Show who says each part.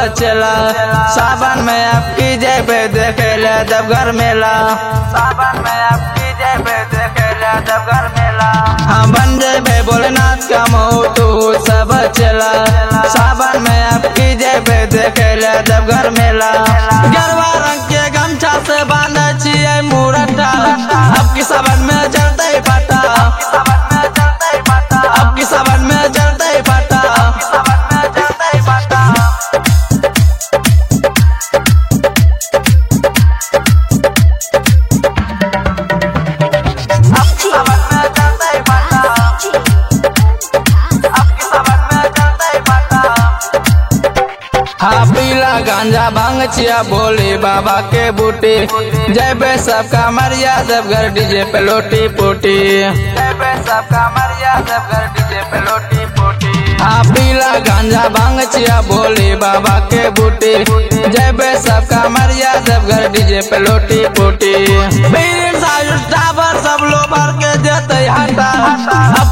Speaker 1: चला सावन में आपकी जय पे देखे ले देवघर मेला सावन में आपकी जय पे देखे ले देवघर मेला हाँ बन जेबे भोलेनाथ का मोटू सब चला सावन में आपकी जय पे देखे ले देवघर मेला गरबा रंग के गमछा से बांधे छिए मुरठा अब की सावन में चलते ही पाटा अब की सावन में चलते ही पाटा हाँ पीला गांजा भांग चिया बोले बाबा के बूटे जय बे सबका मरिया देवघर डीजे पे लोटी पोटी जय बे सबका मरिया देवघर डीजे पे लोटी पोटी हाँ पीला गांजा भांग चिया बोले बाबा के बूटे जय बे सबका मरिया देवघर डीजे पे लोटी पोटी पीर सायुष टावर सब लो भर के देते हटा अब